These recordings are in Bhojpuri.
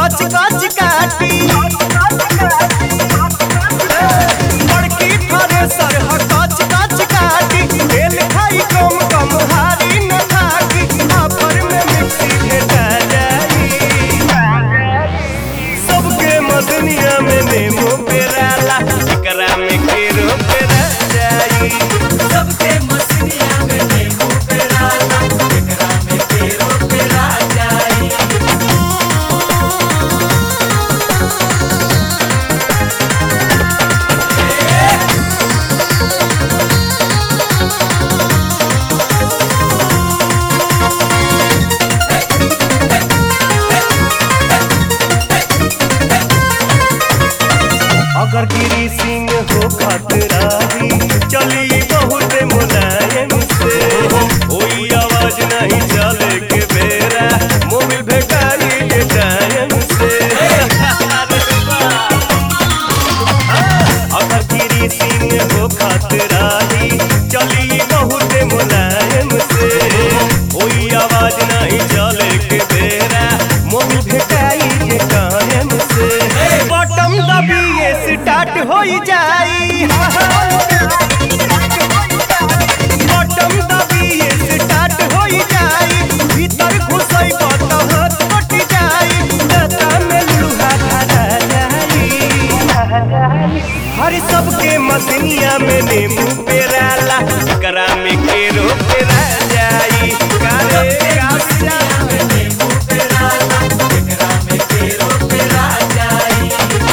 काच काच काटी बड़की थ्रेसर ह काच काच काटी तेल खाई कम कम हारी न थाकी ऑफर में मिक्सी भेटा जाई सबके मदनिया में नेमो पेराला एकरा में केरो पेरा जाई सबके मसीनिया में नींबू पेराला एकरा में केरो पेरा जाई अगर गिरी सिंह हो खतराही चली बहुत मुलायम से कोई आवाज नहीं चले के बेरा मोबिल भेटाई के टाइम से अगर गिरी सिंह हो खतराही चली बहुत मुलायम से कोई आवाज नहीं चले के बेरा मोबिल भेटाई के टाइम से बटम दबिए स्टार्ट हो जाई बटम दबिए स्टार्ट हो जाई भीतर घुसई बत हाथ कट जाई दाता में लुहा धरा जाई हर सबके मसनिया में नींबू पेराला करा में केरो पेरा जाई कारे कारे मसीनिया में नींबू पेराला एकरा में केरो पेरा जाई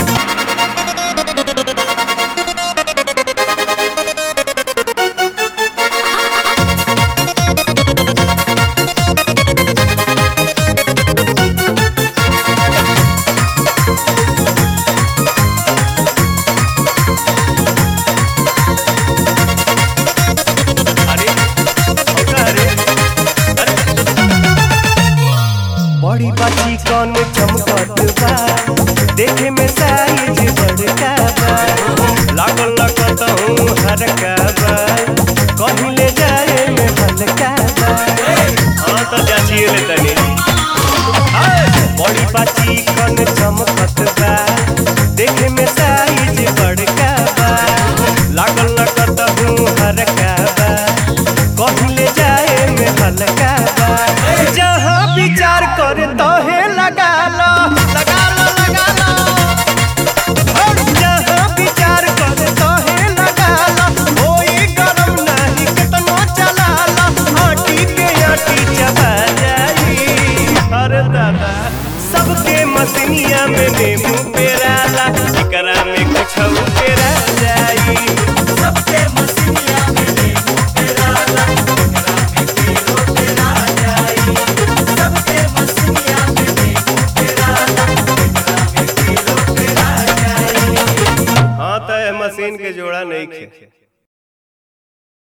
अरे अरे अरे बड़ी बाची कौन चमकत बा देखे में साइज बड़का बा लागल लगत हूँ हरका बा कहीं ले जाए में हल्का बा हाँ तो जाचिए ले तनी